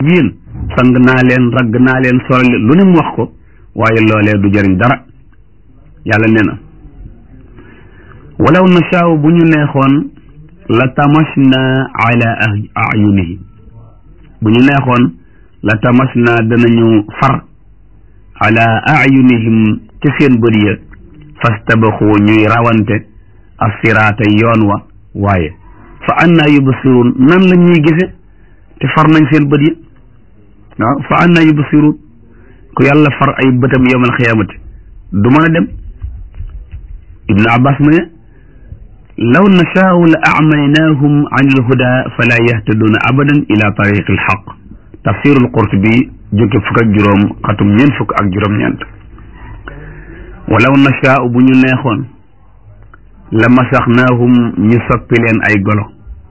yéen sang naa leen ragg naa leen solal lu ne mu wax ko waaye loolee du jëriñ dara yàlla nee na walaw nashaaw bu ñu neexoon la tamasna ala ayunihim bu ñu neexoon la tamasna danañu far ala ayunihim ci seen bët ya fastabaxu ñuy rawante assiraata yoon wa waaye fa anna yubsirun nan la ñuy gise te far nañ seen bët ya waaw fa anna yubsirun ku yàlla far ay bëtam yowmal xiyaamati du mën a dem ibnu abbas mu ne law nashaau la acmaynaahum an ilhuda fala yahtaduuna abadan ila tariqi alxaq tafsirul qurtubi jóge fukk ak juróom xatum ñeent fukk ak juróom-ñeent walaw nashaau bu ñu neexoon la masaxnaahum ñu soppi leen ay golo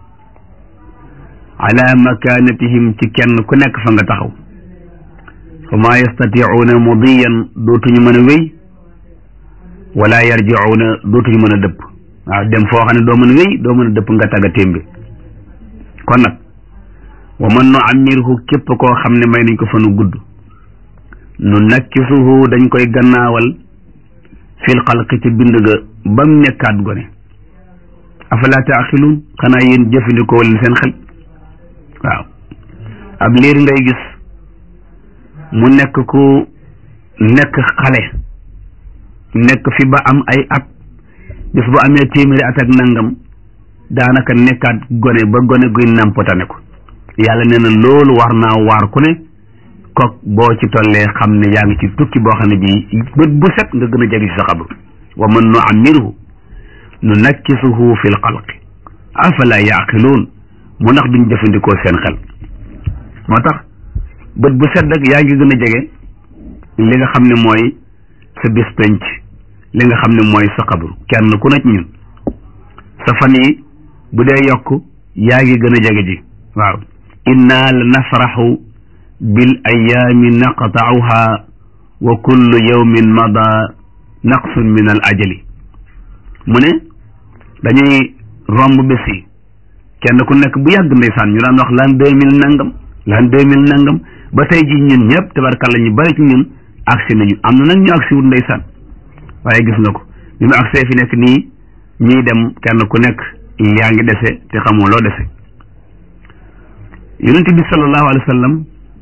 ala makanatihim ci kenn ku nekk fa nga taxaw fa maa yastaticuuna mudiyan dootuñu mën a wéy wala yarjicuuna dootuñu mën a dëpp waaw dem foo xam ne doo mën a wéy doo mën a dëpp nga tagga témbi kon nag wa man nu amirhu képp koo xam ne may nañ ko fanu gudd nu nakkisuhu dañ koy gannaawal fil xalqi ci bind ga bam nekkaat gone afala taaxiluun xanaa yéen jëfandikoo leen seen xel waaw ab liir ngay gis mu nekk ku nekk xale nekk fi ba am ay at bis bu amee téeméeri at ak nangam daanaka nekkaat gone ba gone guy nampotane ko yàlla nee na loolu war naa waar ku ne kook boo ci tollee xam ne yaa ngi ci tukki boo xam ne bii bët bu set nga gën a jege ci sa xabru wa man nu amirhu nu nakkisuhu fi l xalqi afala yaqiluun mu ndax duñ jëfandikoo seen xel moo tax bët bu set rek yaa ngi gën a jege li nga xam ne mooy sa bis penc li nga xam ne mooy sa xabru kenn ku nekk ñun sa fan yi bu dee yokk yaa ngi gën a jege ji waaw inna la nafraxu bil ayaami naqtauha wa kullu yawmin mada naqsun min al ajali mu ne dañuy romb bés yi kenn ku nekk bu yàgg ndeysaan ñu daan wax l'an deux mille nangam l'an deux mille nangam ba tey ji ñun ñëpp tabarkalla ñu bari ci ñun agsi nañu am na nag ñu agsi wut ndeysaan waaye gis nga ko bi mu agsee fi nekk nii ñuy dem kenn ku nekk yaa ngi dese te xamoo loo dese yonent bi sallallahu alayhi wa sallam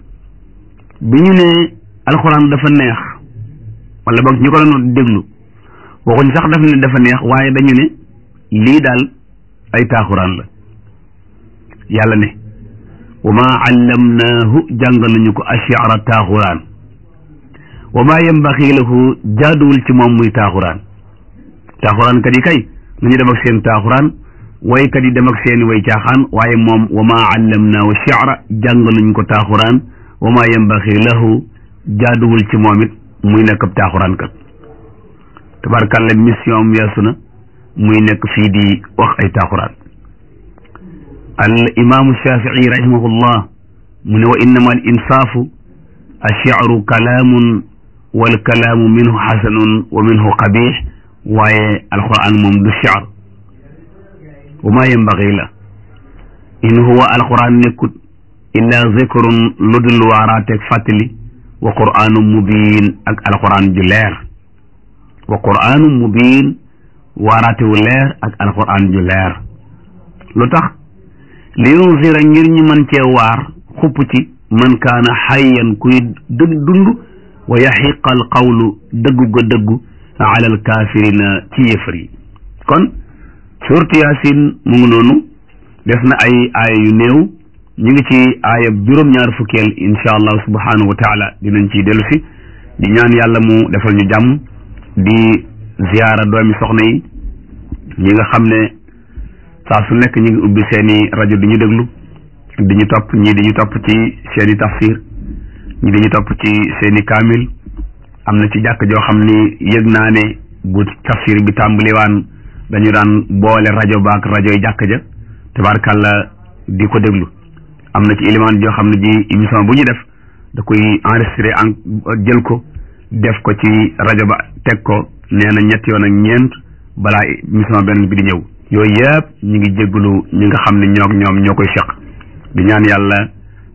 bi ñu ne alxuraan dafa neex wala boog ñu ko doon déglu waxuñ sax daf ne dafa neex waaye dañu ne lii daal ay taaxuraan la yàlla ne wa ma allamnaahu jàngal nañu ko ashiara taaxuraan wa ma yambaxi lahu jaaduwul ci moom muy taaxuraan taaxuraan kat yi kay nañu dem ak seen taaxuraan waykat yi dem ak seeni way caaxaan waaye moom wa ma allamnaahu shi'ra jàngal nañu ko taaxuraan wa ma yambaxi lahu jaaduwul ci moom it muy nekk ab taaxuraan kat tabarkàlla mission am yeesu na muy nekk fii di wax ay taaxuraan al imaamu shafii rahimahullah mu ne wa innama al insaafu ash-shi'ru kalaamun wal kalaamu minhu xasanun wa minhu qabix waaye alquran moom du shi'r wa ma yambaxi la in huwa alquran nekkut illa zikrun lu dul waaraateeg fàttali wa qur'aanun mubiin ak alquran ju leer wa qur'aanun mubiin waaraate wu leer ak alquran ju leer lu tax li yunzira ngir ñu mën cee waar xupp ci man kaana xayyan kuy dëgg dund wa yaxiqa al qawlu dëggu ga dëggu ala al kaafirina ci yëfër yi kon suurtu yaasin mu ngi noonu des na ay aaya yu néew ñu ngi ci aayab juróom-ñaar fukkeel insha allah subhanahu wa taala dinañ ciy dellu si di ñaan yàlla mu defal ñu jàmm di ziyaara doomi soxna yi ñi nga xam ne saa su nekk ñu ngi ubbi seeni rajo di ñu déglu di ñu topp ñii di ñu topp ci seeni tafsir ñii di ñu topp ci seeni kaamil am na ci jàkk joo xam ni yëg naa ne bu tafsir bi tàmbaliwaan dañu daan boole rajo baak rajo yi jàkk ja tabaarkàlla di ko déglu am na ci élément joo xam ne ji émission bu ñu def da koy enregistré en jël ko def ko ci rajo ba teg ko nee na ñett yoon ak ñeent balaa émission benn bi di ñëw yooyu yëpp ñu ngi jégalu ñi nga xam ne ñoo ñoom ñoo koy seq di ñaan yàlla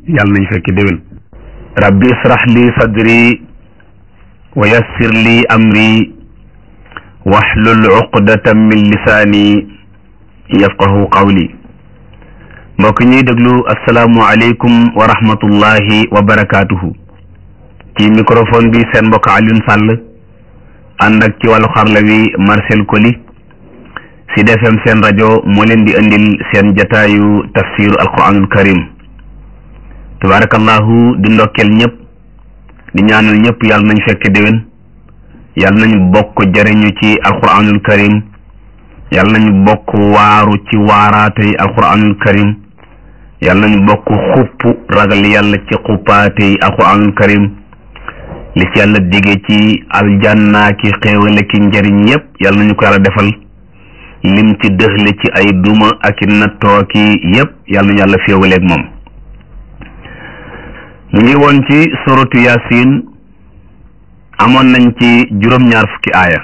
yàlla nañ fekk déwén rabbi israh li sadri wa yassir li amri wahlul uqdatan min lisaani yafqahu qawli mbokk ñuy déglu asalaamu aleykum wa rahmatullahi wa barakaatuhu ci microphone bi seen mbokk Alioune Sall ànd ak ci wàllu xarla wi Marcel Koli Sud FM seen rajo moo leen di indil seen jataayu tafsiru alquranul karim tabarakallahu di ndokkeel ñëpp di ñaanal ñëpp yàlla nañ fekk déwén yàlla nañu bokk jariñu ci alquranul karim yàlla nañu bokk waaru ci waaraatey alquranul karim yàlla nañu bokk xupp ragal yàlla ci xuppaatey alquranul karim li ci yàlla dige ci aljanna ki xéewale ki njariñ yépp yàlla nañu ko yàlla defal lim ci dëxle ci ay duma ak i nattoo ki yépp yàlla nañu yàlla féewaleeg moom ñu ngi woon ci suratu yasin amoon nañ ci juróom-ñaar fukki aaya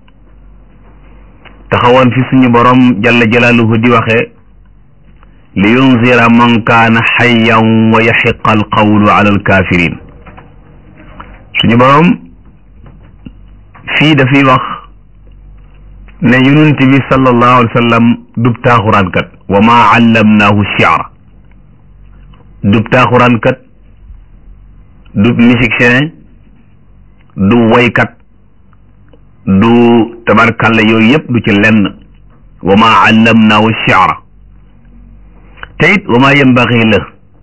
taxawoon fi suñu borom jalla jalaaluhu di waxe li yunzira man kaana xayyan wa yaxiqa alqawlu ala alkafirin suñu borom fii dafay wax ne yonent bi sallallahu alayhi wa sallam dub taaxuraankat wa maa allamnaahu shi'ra dub taaxuraankat dub musicien du woykat du tabarkalla yooyu yëpp du ci lenn wa maa allamnaahu shi'ra te it wa maa yambaxi la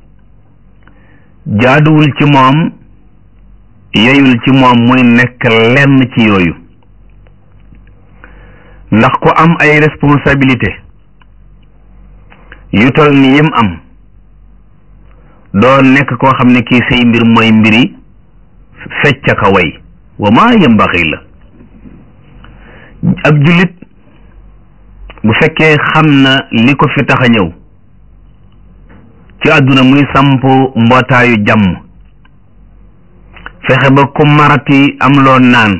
jaaduwul ci moom yeyul ci moom muy nekk lenn ci yooyu ndax ku am ay responsabilité yu tol ni yim am doo nekk koo xam ne kii say mbir mooy mbiri fecca ka way wa maa yambaxi la ab jullit bu fekkee xam na li ko fi tax a ñëw ci àdduna muy samp mbootaayu jàmm fexe ba ku marati am loo naan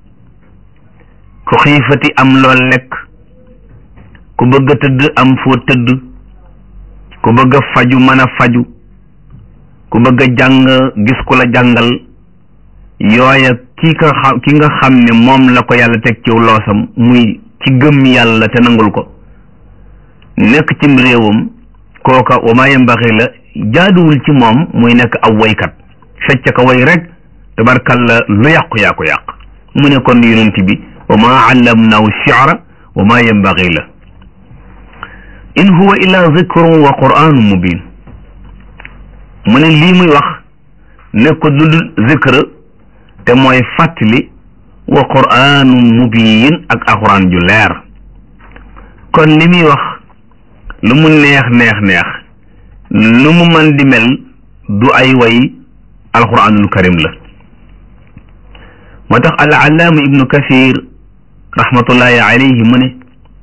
ku xiifati am loo lekk ku bëgg a tëdd am foo tëdd ku bëgg a faju mën a faju ku bëgg a jàng gis ku la jàngal yooya ki nga xam ki nga xam ne moom la ko yàlla teg ci loosam muy ci gëm yàlla te nangul ko nekk cim réewam kooka wa maa yambaxi la jaaduwul ci moom muy nekk aw woykat fecc ko way rek tabarkalla lu yàqu yaa ko yàq mu ne kon yonent bi wa maa allamnaahu shi'ra wa maa yambaxi la in huwa illa zikrun wa qur'anun mubin mu ne lii muy wax nekk lu dul zikr te mooy fàttali wa qur'anun mubin ak alquran ju leer kon li muy wax lu mu neex neex neex lu mu mën di mel du ay way alquranul karim la moo tax al allaama ibnu kasir rahmatullahi alayhi mu ne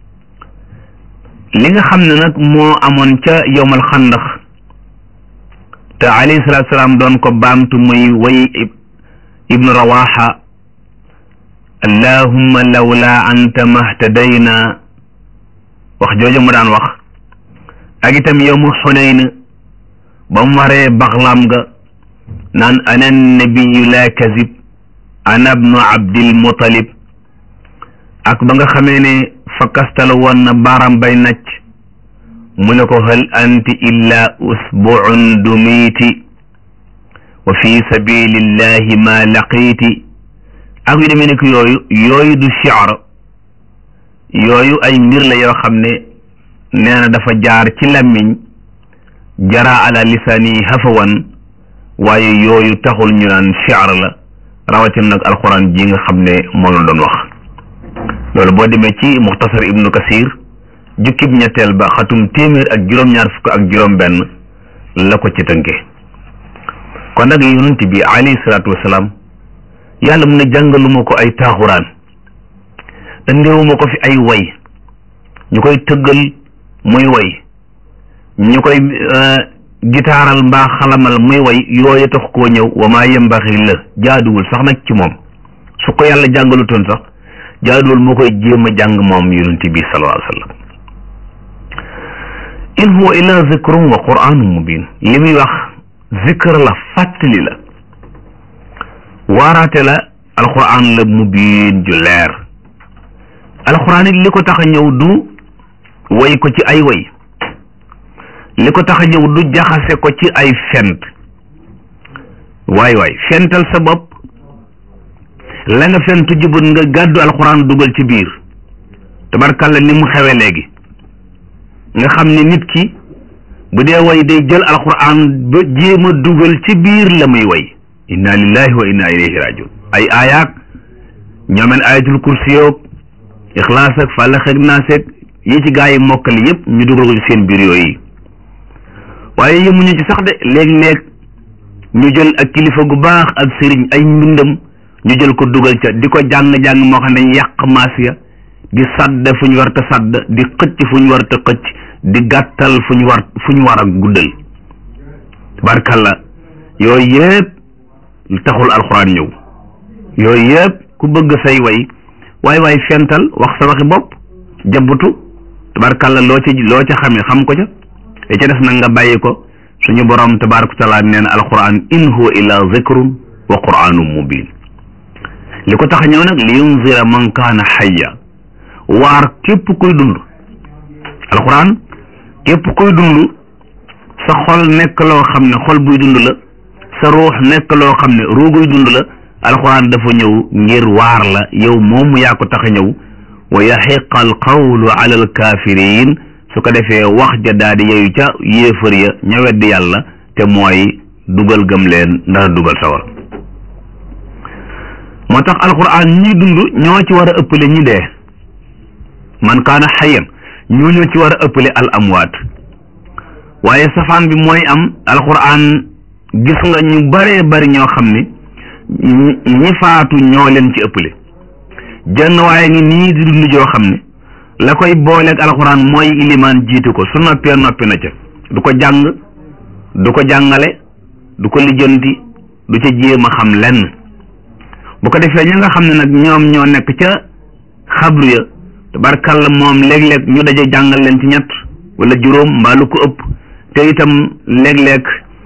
li nga xam ne nag moo amoon ca yowmal xandax te alayhi salaatu salaam doon ko baamtu muy way ibnu rawaxa allahumma lawla anta mahtadayna wax jooju mu daan wax ak itam yowmu xunayn ba mu waree baxlaam ga naan ana nabiyu la kazib ana bnu abdil mutalib ak ba nga xamee ne fa kastal woon na baaram bay nacc mu ne ko hal anti illa usbuun dumiiti wa fi sabilillahi ma laqiiti ak yu demee nekk yooyu yooyu du shi'r yooyu ay mbir la yoo xam ne nee na dafa jaar ci làmmiñ jara ala lisaani hafawan waaye yooyu taxul ñu naan shi'r la rawatina nag alquran ji nga xam ne moom la doon wax loolu boo demee ci muxtasar ibnu kasir jukkib ñetteel ba xatum téeméer ak juróom-ñaar fukk ak juróom-benn la ko ci tënke kon nag yonent bi alayhi salaatu wasalaam yàlla mu ne jàngaluma ko ay taaxuraan andeewuma ko fi ay way ñu koy tëggal muy way ñu koy gitaaral mbaa xalamal muy way yooyu tax koo ñëw wa maa yembaxi la jaaduwul sax nag ci moom su ko yàlla jàngalutoon sax jaaduwul moo koy jéem a jàng moom yonent bi sallallahu alayhi wa sallam in huwa illa zikrun wa qur'anun mubin li muy wax zikr la fàttali la waaraate la alquran la mubiin ju leer alquran it li ko tax a ñëw du way ko ci ay way li ko tax a ñëw du jaxase ko ci ay fent waay waay fental sa bopp la nga fentu jubut nga gàddu alxuraan dugal ci biir tabarkalla ni mu xewe léegi nga xam ne nit ki bu dee way day jël alxuraan ba jéem a dugal ci biir la muy way inna lillahi wa inna ilayhi rajiun ay aayaak ñoomeen ayatul kursi yoog ixlaas ak fàllax ak naas ak yi ci gaa yi mokkali yépp ñu dugal ko ci seen biir yooyu waaye yemuñu ci sax de léeg-léeg ñu jël ak kilifa gu baax ak sëriñ ay mbindam ñu jël ko dugal ca di ko jàng-jàng moo xam ne yàq maas ya di sadd fu ñu war ta sadd di xëcc fu ñu war ta xëcc di gàttal fu ñu war fu ñu war a guddal barkalla yooyu yëpp taxul alxuraan ñëw yooyu yëpp ku bëgg say way waay waay fental wax sa waxi bopp jabbutu tabarkalla loo ci loo ca xamee xam ko ca te ca des nag nga bàyyi ko suñu borom tabaraka taala nee na alquran in huwa illa zikrun wa quranun mubin li ko tax a ñëw nag li yunzira man kaana xayya waar képp kuy dund alquran képp kuy dund sa xol nekk loo xam ne xol buy dund la sa ruux nekk loo xam ne ruuguy dund la alquran dafa ñëw ngir waar la yow moomu yaa ko tax a ñëw wa yaxiqa alqawlu ala alkafirin su ko defee wax ja daal di yeyu ca yéefar ya ña weddi yàlla te mooy dugal gëm leen ndax dugal sawar moo tax alquran ñi dund ñoo ci war a ëppale ñi dee man kaana xayan ñoo ñoo ci war a ëppale al amwaat waaye safaan bi mooy am alquran gis nga ñu baree bari ñoo xam ne ñi faatu ñoo leen ci ëppale jenn waaye ngi nii di dund joo xam ne la koy booleeg alxuraan mooy ilimaan jiitu ko su noppee noppi na ca du ko jàng du ko jàngale du ko lijjanti du ca jéem a xam lenn bu ko defee ñi nga xam ne nag ñoom ñoo nekk ca xabru ya tabarkalla moom léeg-léeg ñu daje jàngal leen ci ñett wala juróom mbaa lu ko ëpp te itam léeg-léeg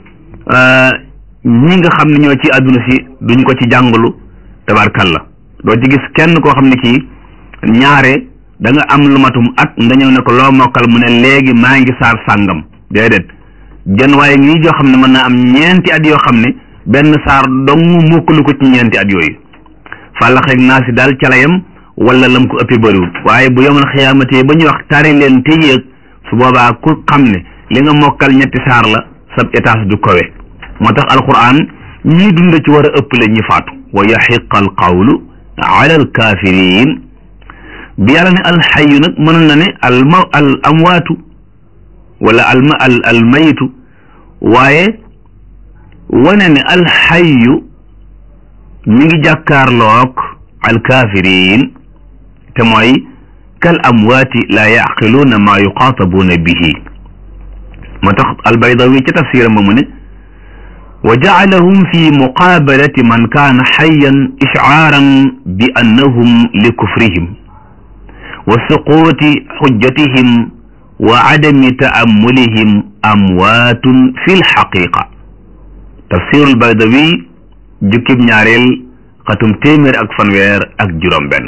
ñi nga xam ne ñoo ci àdduna si duñ ko ci jàngalu tabarkalla doo ci gis kenn koo xam ne kii ñaare da nga am lu matum at nga ñëw ne ko loo mokkal mu ne léegi maa ngi saar sàngam déedéet jën waaye ngi joo xam ne mën naa am ñeenti at yoo xam ne benn saar dong mokkalu ko ci ñeenti at yooyu fàllaxeeg naa si daal calayam wala lam ko ëppee bëriwul waaye bu yomal xiyaamatee ba ñuy wax tari leen te yéeg su boobaa ku xam ne li nga mokkal ñetti saar la sab étage du kowe moo tax alquran ñii dund ci war a ëppale ñi faatu wa yaxiqa al qawlu ala al kafirin bi yàlla ne alxayu nag mënoon na ne al ma al amwaatu wala al ma al al mayitu waaye wane ne alxayu mi ngi jàkkaarloog al kafirin te mooy kal amwaati laa yaqiluuna maa yuqaatabuuna bihi moo tax albaydawi ca tafsiram ba mu ne wa jacalahum fi muqaabalati man kaana xayan ishcaaran bi annahum li kufrihim wa suquuti xujjatihim wa cadami taamulihim amwaatun fi lxaqiqa tafsiru albaydawi jukkib ñaareel xatum téeméer ak fanweer ak juróom benn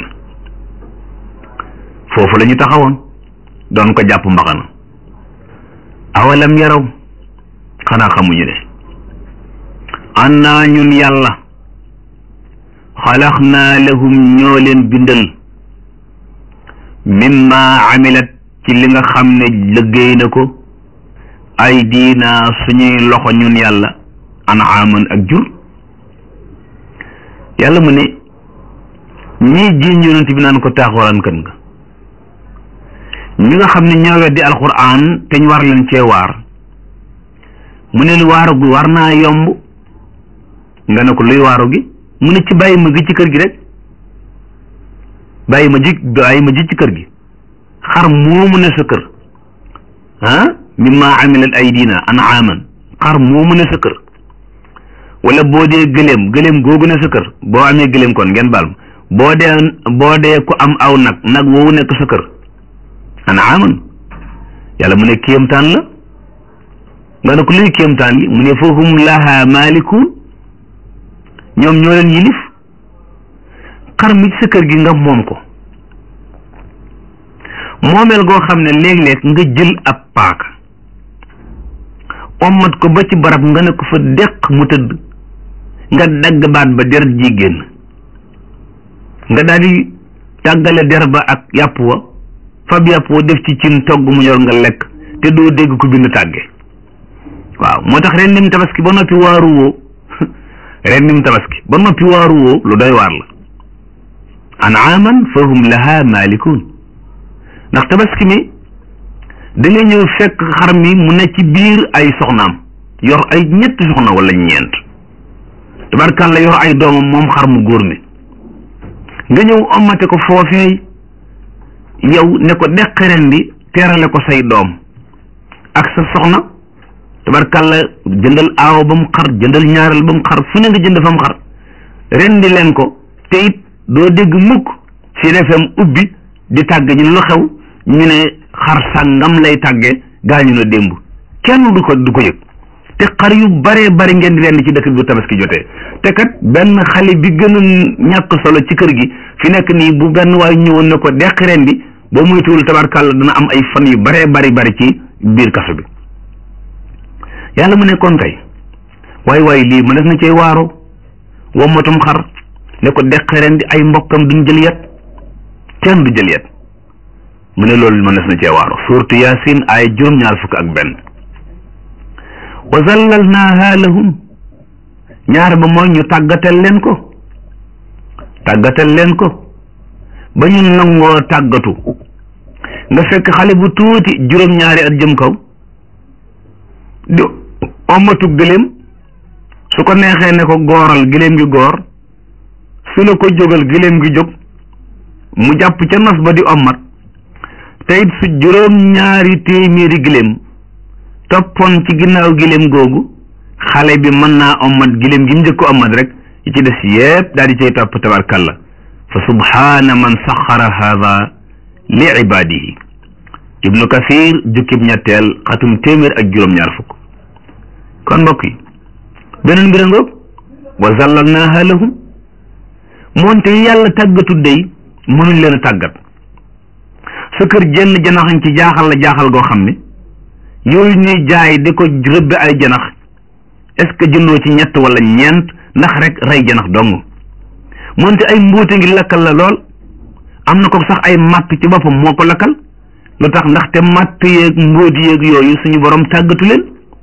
foofu la ñu taxawoon doon ko jàpp mbaxana awalam yaraw xanaa xamuñu ne annaa ñun yàlla xalaqnaa lahum ñoo leen bindal mimma amilat ci li nga xam ne liggéey na ko ay diina suñuy loxo ñun yàlla anaaman ak jur yàlla mu ne ñii jiiñ yonent bi naan ko taaxuraan kan nga ñi nga xam ne ñoo weddi alquran te ñu war leen cee waar mu ne lu waaru gi war naa yomb nga ne ko luy waaru gi mu ne ci bàyyi ma gi ci kër gi rek bàyyi ma ji bàyyi ma ji ci kër gi xar moomu ne sa kër ah mimma amilat aydina anaaman xar moomu ne sa kër wala boo dee gëléem gëléem googu ne sa kër boo amee gëléem kon ngeen baal ma boo dee boo dee ku am aw nag nag woowu nekk sa kër anaaman yàlla mu ne kéemtaan la nga ne ko luy kéemtaan li mu ne fahum laha maalikun ñoom ñoo leen yilif xar mi ci sa kër gi nga moom ko moomeel goo xam ne léeg-léeg nga jël ab paaka ommat ko ba ci barab nga ne ko fa deq mu tëdd nga dagg baat ba deret ji génn nga daal di tàggale der ba ak yàpp wa fab yàpp wa def ci cin togg mu yor nga lekk te doo dégg ko bind tàgge waaw moo tax ren nim tabaski ba noppi waaru woo ren nim tabaski ba noppi waaru woo lu doy waar la anaaman fahum laha maalikun ndax tabaski mi da nga ñëw fekk xar mi mu ne ci biir ay soxnaam yor ay ñetti soxna wala ñeent tabarkàlla yor ay doomam moom xar mu góor mi nga ñëw omate ko foofeey yow ne ko deq ren di teerale ko say doom ak sa soxna tabarkàlla jëndal aawo ba mu xar jëndal ñaareel ba mu xar fu ne nga jënd fa mu xar ren di leen ko te it doo dégg mukk ci RFM ubbi di tàgg ñu lu xew ñu ne xar sàngam lay tàgge gaañu na démb kenn du ko du ko yëg te xar yu baree bari ngeen di leen ci dëkk bi bu tabaski jotee te kat benn xale bi gën a ñàkk solo ci kër gi fi nekk nii bu benn waay ñëwoon na ko deq ren di boo muytuwul tabarkàlla dana am ay fan yu baree bari bari ci biir kaso bi yàlla mu ne kon kay waay waay lii ma def na cee waaro wommatum xar ne ko deq ren di ay mbokkam duñ jël yet kenn du jël yet mu ne loolu ma def na cee waaro suurtu yaasin ay juróom-ñaar fukk ak benn wa zallalnaaha lahum ñaar ba mooy ñu tàggatal leen ko tàggatal leen ko ba ñu nangoo tàggatu nga fekk xale bu tuuti juróom-ñaari at jëm kaw di omatu gëléem su ko neexee ne ko gooral gëléem gi goor su ne ko jógal gëléem gi jóg mu jàpp ca nos ba di ommat te it su juróom-ñaari téeméeri gëléem toppoon ci ginnaaw gëléem googu xale bi mën naa ommat gëléem gi mu njëkk ommat rek yi ci des yépp daal di cay topp tabarkalla fa subhaana man saxara haada li ibaadihi ibnu kasir jukkib ñetteel xatum téeméer ak juróom-ñaar fukk kon mbokk yi beneen mbir ngoog wa zallalnaaha lahum moonte yàlla tàggatu dey mënuñ leen a tàggat sa kër jenn janaxañ ci jaaxal la jaaxal goo xam ne yooyu ñuy jaay di ko rëbbe ay janax est-ce que jëndoo ci ñett wala ñeent ndax rek rey janax dong moonte ay mbuute ngi lakkal la lool am na ko sax ay matt ci boppam moo ko lakkal lu tax ndaxte matt yeeg mbóot yeeg yooyu suñu borom tàggatu leen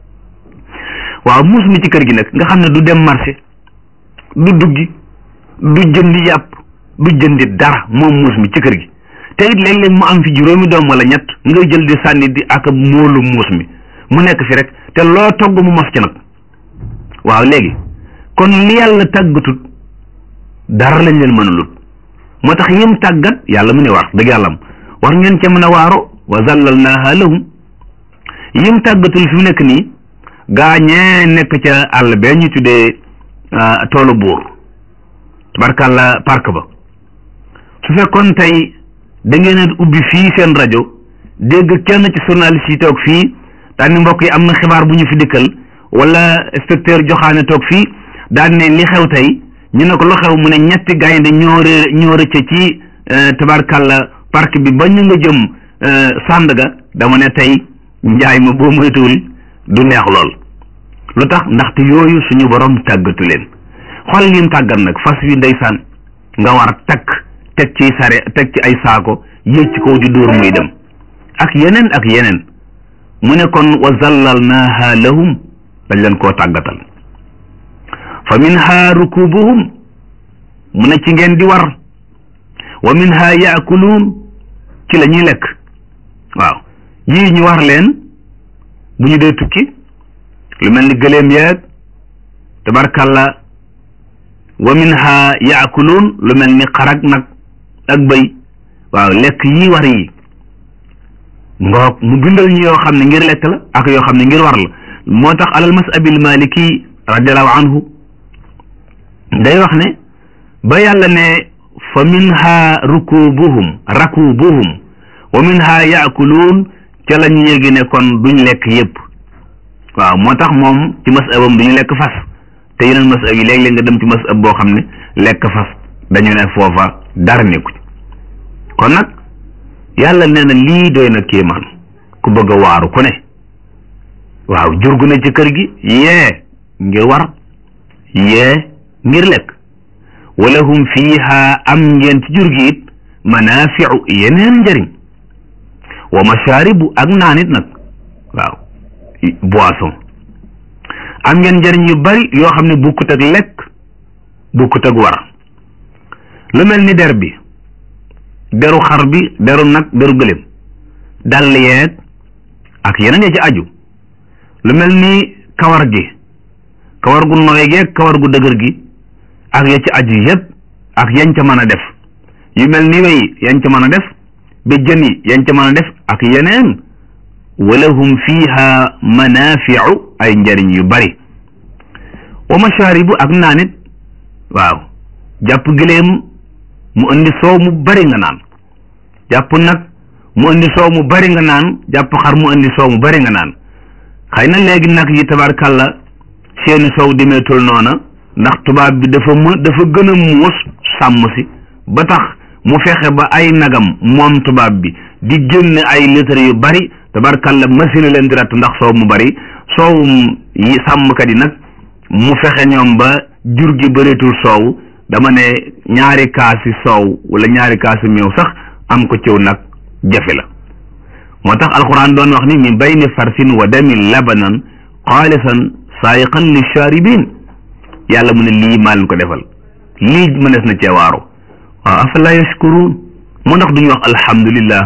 waaw muus mi ci kër gi nag nga xam ne du dem marché du duggi du jëndi yàpp du jëndi dara moom muus mi ci kër gi te it léeg-léeg mu am fi juróomi doom wala ñett ngay jël di sànni di ak móolu muus mi mu nekk fi rek te loo togg mu mos ci nag waaw léegi kon li yàlla tàggatut dara lañ leen mënalut moo tax yim tàggat yàlla mu ne war dëgg yàllam war ngeen ca mën a waaro wa zallalnaaha lahum yim tàggatul fi mu nekk nii gaañee nekk ca àll bee ñu tuddee toolu buur tabarkàlla park ba su fekkoon tey da ngeen a ubbi fii seen rajo dégg kenn ci journaliste yi toog fii daan ni mbokk yi am na xibaar bu ñu fi dikkal wala inspecteur joxaane toog fii daan ne li xew tey ñu ne ko lu xew mu ne ñetti gaynde ñoo ré ñoo rëcce ci tabarkàlla parc bi ba ñu nga jëm Sandaga dama ne tey njaay ma boo moytuwul du neex lool lu tax ndaxte yooyu suñu borom tàggatu leen xool lim tàggat nag fas wi ndeysaan nga war a takk teg ci sare teg ci ay saako yéeg ci kaw di dóor muy dem ak yeneen ak yeneen mu ne kon wa zallalnaaha lahum dañ leen koo tàggatal fa minha rukubuhum mu ne ci ngeen di war wa minha yaakuluun ci la ñuy lekk waaw yii ñu war leen bu ñu dee tukki lu mel ni gëléem yeeg tabarkalla wa minha yaakuluun lu mel ni xarag nag ak bëy waaw lekk yi war yi ngoog mu bindal ñu yoo xam ne ngir lekk la ak yoo xam ne ngir war la moo tax alal masabil maliki radiallahu anhu day wax ne ba yàlla ne fa minha rukubuhum rakubuhum wa minha yaakuluun ca la ñu yéegi ne kon duñ lekk yépp waaw moo tax moom ci masabam du ñu lekk fas te yeneen masab yi léeg-léeg nga dem ci masab boo xam ne lekk fas dañu ne foofa dara nekku ci kon nag yàlla nee na lii doy na kéemaan ku bëgg a waaru ku ne waaw jur gu ne ci kër gi yee ngir war yee ngir lekk wala hum fiiha am ngeen ci jur gi it manaafiu yeneen njëriñ wa mashaaribu ak naan it nag waaw boisson am ngeen njëriñ yu bari yoo xam ne bukkut ak lekk bukkut ak war lu mel ni der bi deru xar bi deru nag deru gëléem dàll yeeg ak yeneen ya ci aju lu mel ni kawar gi kawar gu nooy geeg kawar gu dëgër gi ak ya ci aju yépp ak yañ ca mën a def yu mel ni wey yañ ca mën a def ba jën yi yañ ca mën a def ak yeneen walahum fiha manafiu ay njariñ yu bari wa mashaaribu ak naanit waaw jàpp gileem mu indi soow mu bari nga naan jàpp nag mu indi soow mu bari nga naan jàpp xar mu indi soow mu bari nga naan xëy na léegi nag yi tabarkàlla seeni soow demeetul noona ndax tubaab bi dafa më dafa gën a muus sàmm si ba tax mu fexe ba ay nagam moom tubaab bi di génne ay litre yu bari tabarkàlla machine leen di ratt ndax soow mu bari soowum yi sàmmkat yi nag mu fexe ñoom ba jur gi bëreetul soow dama ne ñaari kaasi soow wala ñaari kaasi meew sax am ko ciw nag jafe la moo tax alquran doon wax ni min bayni farsin wa damin labanan xaalisan saayiqan li shaaribin yàlla mu ne lii maa leen ko defal lii mënees na cee waaru waaw afala yashkuruun mu ndax duñu wax alhamdulillah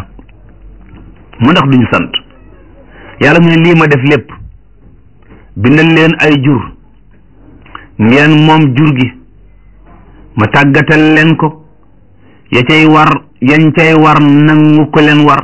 mu ndax duñu sant yàlla mu ne lii ma def lépp bindal leen ay jur ngeen moom jur gi ma tàggatal leen ko ya cay war yañ cay war nangu ko leen war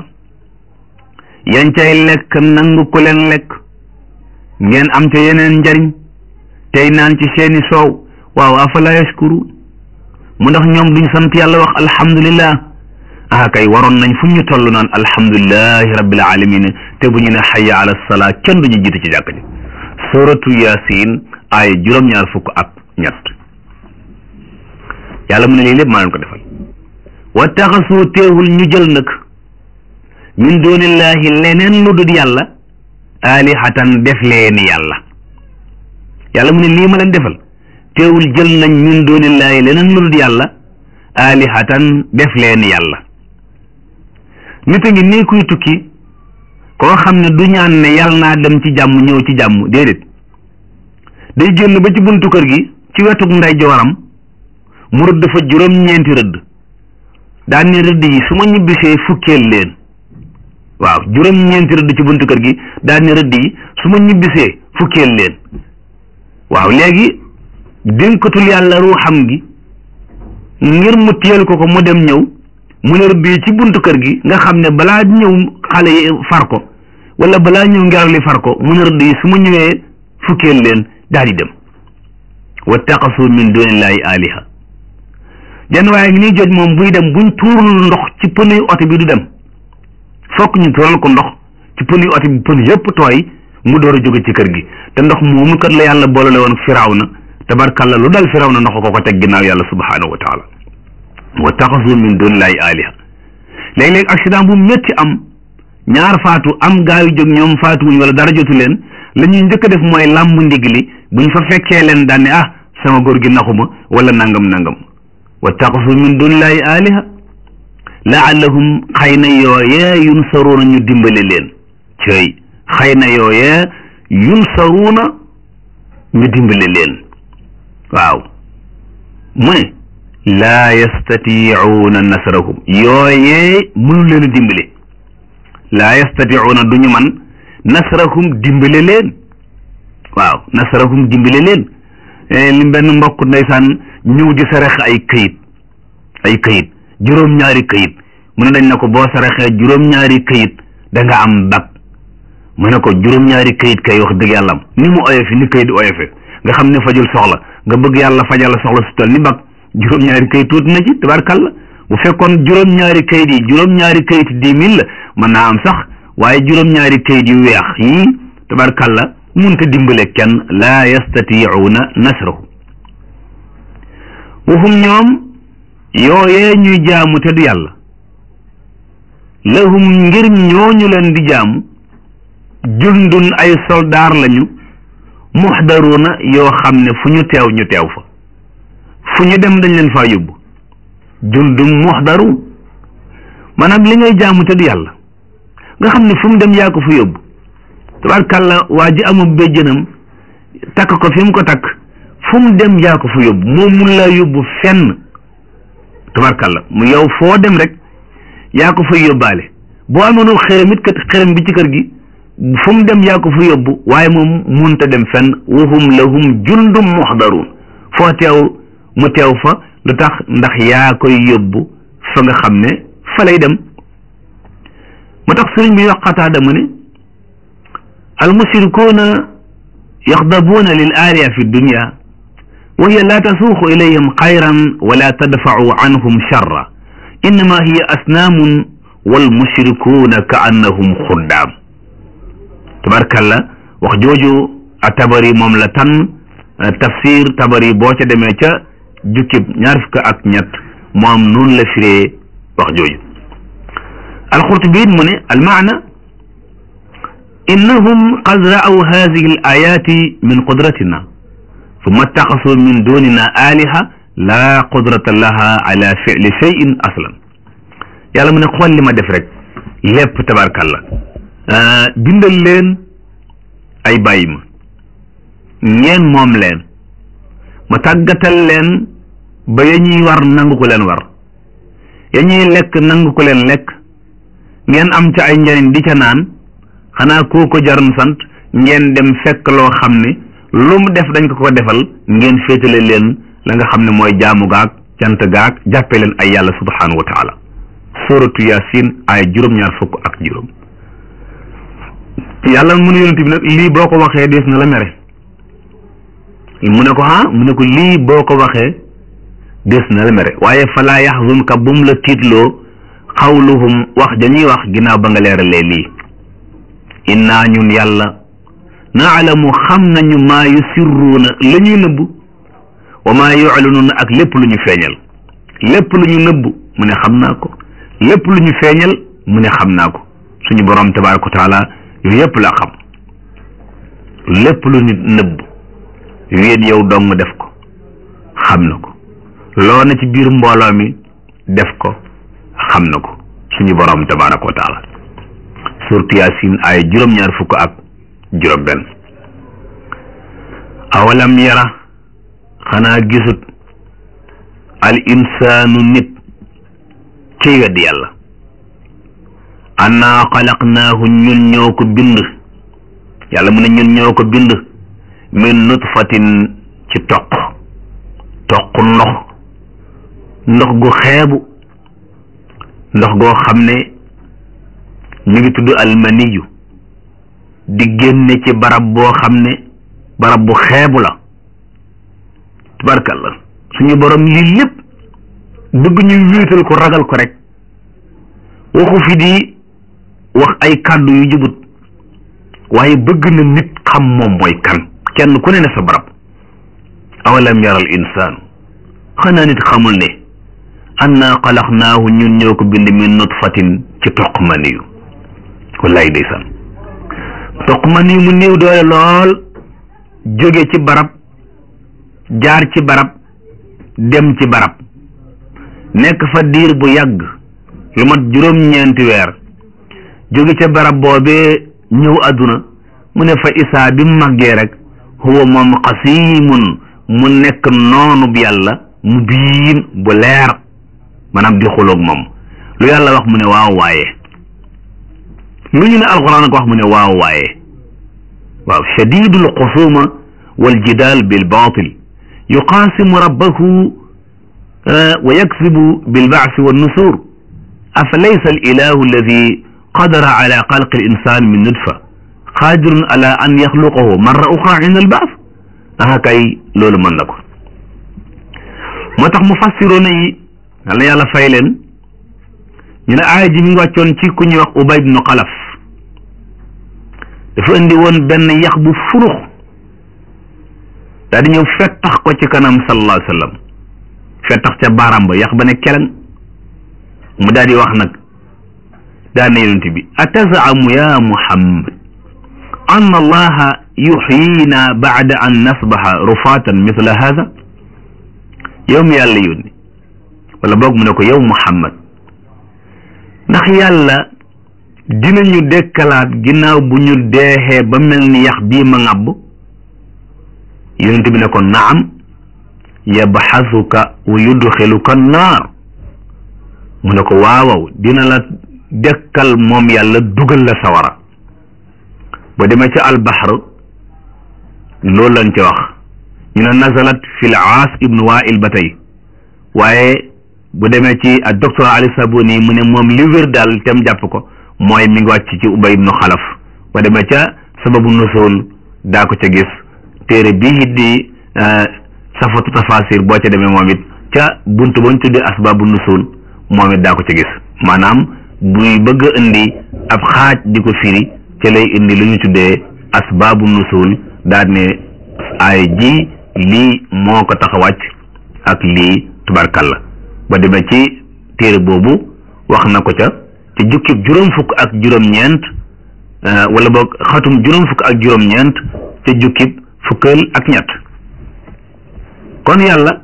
yañ cay lekk nangu ko leen lekk ngeen am ca yeneen njariñ tey naan ci seeni soow waaw afala yashkuru mu ndax ñoom duñ sant yàlla wax alhamdulillah ah kay waroon nañ fu ñu toll naan alhamdulillahi rabbil alamin te bu ñu ne xayya ala salaa kenn duñu jiitu ci jàkk ji suratu yasin ay juróom-ñaar fukk ak ñett yàlla mu ne lii lépp maa leen ko defal wa taxasu teewul ñu jël nag min dunillahi leneen lu dul yàlla alihatan def leen yàlla yàlla mu ne lii ma leen defal teewul jël nañ min dunillahi leneen lu dul yàlla alihatan def leen yàlla nit a ngi nii kuy tukki koo xam ne du ñaan ne yàlla naa dem ci jàmm ñëw ci jàmm déedéet day génn ba ci buntu kër gi ci wetuk ndeyjooram mu rëdd fa juróom-ñeenti rëdd daan ne rëdd yi su ma ñibbisee fukkeel leen waaw juróom-ñeenti rëdd ci buntu kër gi daan ne rëdd yi su ma ñibbisee fukkeel leen waaw léegi dénkatul yàlla ruuxam gi ngir mu téyel ko ko mu dem ñëw mu ne rëdd yi ci buntu kër gi nga xam ne balaa ñëw xale yi far ko wala balaa ñëw ngelaw li far ko mu ne rëdd yi su ma ñëwee fukkeel leen daal di dem wattaqasu min dunillahi aliha jenn waaye ngi nii joj moom buy dem buñ tuurul ndox ci pënuy oto bi du dem fokk ñu tuural ko ndox ci pënuy oto bi pën yëpp tooy mu door a jóge ci kër gi te ndox moomu kat la yàlla boolale woon firawna tabarkalla lu dal firawna ndox ko ko teg ginnaaw yàlla subhanahu wa taala wattaqasu min dunillahi aliha léeg-léeg accident bu métti am ñaar faatu am gaa yu jóg ñoom faatu wuñ wala dara jotu leen la ñuy njëkk a def mooy làmb ndig li buñ fa fekkee leen daan ne ah sama góor gi naxuma wala nangam nangam wattaqasu min dunillahi aliha laallahum xëy na yooyee yunsaruuna ñu dimbale leen cëy xëy na yooyee yunsaruuna ñu dimbale leen waaw mu ne laa yastatiicuuna nasrahum yooyee mënu leen a dimbale laa yastatiicuuna du ñu man nasrahum dimbale leen waaw nasrahum dimbale leen li benn mbokk ndeysaan ñëw di sarax ay këyit ay këyit juróom-ñaari këyit mu ne dañ na ko boo saraxee juróom-ñaari këyit da nga am bag mu ne ko juróom-ñaari këyit kay wax dëgg yàlla am ni mu oyofe ni këyit oyofe nga xam ne fajul soxla nga bëgg yàlla fajal la soxla su toll ni bag juróom-ñaari këyit tuuti na ci tabarkalla bu fekkoon juróom-ñaari këyit yi juróom-ñaari këyit dix mille la mën naa am sax waaye juróom-ñaari këyit yu weex yii tabarkalla munta dimbale kenn laa yastatiicuuna nasrahu waxum ñoom yooyee ñuy jaamu te du yàlla lahum ngir ñooñu leen di jaamu jundun ay soldaar lañu muxdaruuna yoo xam ne fu ñu teew ñu teew fa fu ñu dem dañ leen faa yóbbu jundun muxdaruun maanaam li ngay jaamu te du yàlla nga xam ne fu mu dem yaa ko fa yóbbu tabarkàlla waa ji amul béjjënam takk ko fi mu ko takk fu mu dem yaa ko fa yóbbu moom mun laa yóbbu fenn tabarkàlla mu yow foo dem rek yaa ko fa yóbbaale boo amoonul xerem it kat xerem bi ci kër gi fu mu dem yaa ko fa yóbbu waaye moom munta dem fenn wahum lahum jundum muxdaruun foo teew mu teew fa lu tax ndax yaa koy yóbbu fa nga xam ne fa lay dem moo tax sëriñ bi wax Qataada mu ne almushrikuuna yaxdabuuna lil aaliya fi dunya wa hiya laa tasuuqu ilayhim xayran wala tadfacu anhum charra innama hiya asnaamun walmushrikuuna ka annahum xuddaam tabarkalla wax jooju a tabari moom la tan tafsir tabari boo ca demee ca jukkib ñaar fukk ak ñett moom noonu la firee wax jooju alxurtubi mu ne almaana innahum qad ra'aw hadihi al ayati min qudratina summa ittaxasu min dunina aliha la qudrata laha ala fi'li shay'in aslan yàlla mu ne xool li ma def rek lépp tabarkalla bindal leen ay bàyyi ma ngeen moom leen ma tàggatal leen ba ya ñuy war nangu ko leen war ya ñuy lekk nangu ko leen lekk ngeen am ca ay njariñ di ca naan xanaa koo ko jaroon sant ngeen dem fekk loo xam ne lu mu def dañ ko ko defal ngeen féetale leen la nga xam ne mooy jaamu gaag cant gaag jàppe leen ay yàlla subhanahu wa taala suratu yasin ay juróom-ñaar fukk ak juróom yàlla mu ne yonent bi nag lii boo ko waxee dees na la mere mu ne ko ah mu ne ko lii boo ko waxee des na la mere waaye falaa yaxzunka bum la tiitloo xawluhum wax dañuy wax ginnaaw ba nga leeralee lii innaa ñun yàlla naalamu xam nañu maa yusirruuna la ñuy nëbb wa maa yuclinuuna ak lépp lu ñu feeñal lépp lu ñu nëbb mu ne xam naa ko lépp lu ñu feeñal mu ne xam naa ko suñu borom tabaraka wa taala yooyu yëpp la xam lépp lu nit nëbb wéet yow dong def ko xam na ko loo na ci biir mbooloo mi def ko xam na ko suñu borom tabaraka wa taala surtu yaasin ay juróom-ñaar fukk ak juróom benn awalam yara xanaa gisut al insaanu nit ci wedd yàlla annaa xalaqnaahu ñun ñoo ko bind yàlla mu ne ñun ñoo ko bind min nutfatin ci toq toq ndox ndox gu xeebu ndox goo xam ne mi ngi tudd almaniyu di génne ci barab boo xam ne barab bu xeebu la tubarkalla suñu borom lii lépp bëgg ñu wéetal ko ragal ko rek waxu fi di wax ay kàddu yu jubut waaye bëgg na nit xam moom mooy kan kenn ku ne ne sa barab awalam yara al insaanu xanaa nit xamul ne annaa xalaqnaahu ñun ñoo ko bind min nutfatin ci toq maniyu wallaay ndeysaan toq maniyu mu néew doole lool jóge ci barab jaar ci barab dem ci barab nekk fa diir bu yàgg lu mat juróom-ñeenti weer jóge ca barab boobee ñëw àdduna mu ne fa isaa bi mu màggee rek huwa moom xasiimun mu nekk noonu bi yàlla mu biin bu leer maanaam di xuloog moom lu yàlla wax mu ne waaw waaye lu ñu ne alxuraan ko wax mu ne waaw waaye waaw shadidul xusuma wal jidaal bil baatil yuqaasimu rabbahu wa yaksibu bil baasi wa nusur afa laysa al ilahu alladi qadara ala xalqi al insan min nutfa qaadirun ala an yaxluqahu marra uxra inda al baas aha kay loolu mën na ko moo tax mu fassiroona yi yal na yàlla fay leen ñu ne aaya ji mi ngi wàccoon ci ku ñuy wax ubay ibnu xalaf dafa indi woon benn yax bu furux daa di ñëw fettax ko ci kanam sallallahu alayhi wa sallam fettax ca baaraam ba yax ba ne keleng mu daal di wax nag daa ne yonent bi atazamu ya muhammad an allaha yuxyina baada an nasbaha rufaatan mithla hada yow mi yàlla yónni wala boog mu ne ko yow muhammad ndax yàlla dinañu dekkalaat ginnaaw bu ñu deexee ba mel ni yax bii ma ŋàbb yonent bi ne ko naam yabxasuka wa yudxiluka naar mu ne ko waawaw dina la dekkal moom yàlla dugal la sawara ba demee ca albaxr loolu lañ ci wax ñu ne nazalat fi l aas ibnu wail ba tey waaye bu demee ci ak docteur ali sabuni mu ne moom li wér daal tem jàpp ko mooy mi ngi wàcc ci ubay ibnu xalaf ba demee ca sababu nusul daa ko ca gis téere bii it di safatu tafasir boo ca demee moom it ca buntu bañ tuddee asbabu nusul moom it daa ko ca gis maanaam buy bëgg a indi ab xaaj di ko firi ca lay indi lu ñu tuddee asbabu nusul daal ne ay ji lii moo ko tax a wàcc ak lii tubarkalla ba demee ci téere boobu wax na ko ca ci jukkib juróom fukk ak juróom-ñeent wala boog xatum juróom fukk ak juróom-ñeent ca jukkib fukkeel ak ñett kon yàlla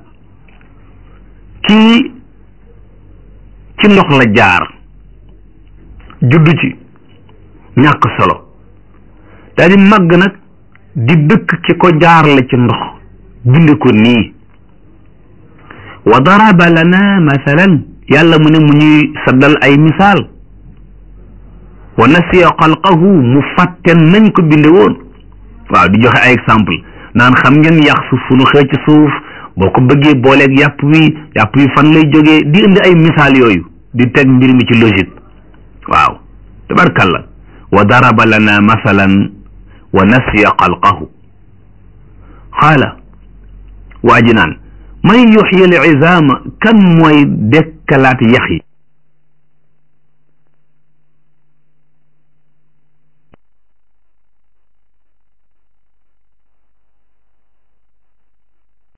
kii ci ndox la jaar juddu ci ñàkk solo daal di màgg nag di dëkk ki ko jaar la ci ndox binde ko nii wa daraba lana mathalan yàlla mu ne mu ñuy saddal ay misaal wa nasiya xalqahu mu fàtte nañ ko binde woon waaw di joxe ay exemple naan xam ngeen yax su fu nu xëy ci suuf boo ko bëggee booleeg yàpp wi yàpp wi fan lay jógee di indi ay misaal yooyu di teg mbir mi ci logique waaw tabarkalla wa daraba lana masalan wa nasiya xalqahu xaala waa ji naan man yuxyi al izaama kan mooy dekkalaat yax yi